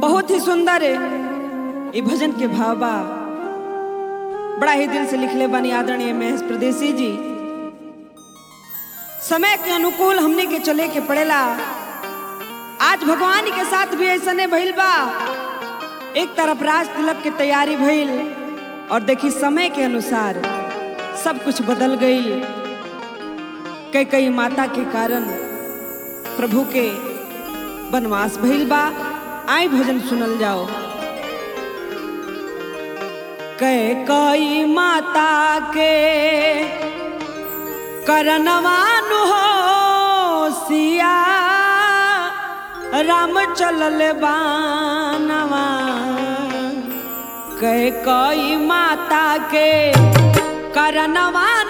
बहुत ही सुंदर है ये भजन के भाव बा बड़ा ही दिल से लिखले बानी आदरणीय महेश प्रदेशी जी समय के अनुकूल हमने के चले के पड़ेला आज भगवान के साथ भी ऐसा नहीं भइल बा एक तरफ राज तिलक के तैयारी भइल और देखी समय के अनुसार सब कुछ बदल गई कई कई माता के कारण प्रभु के वनवास भइल बा आई भजन सुनल जाओ कई कई माता के करनवानु हो सिया राम चलल बानवा कई कई माता के करनवा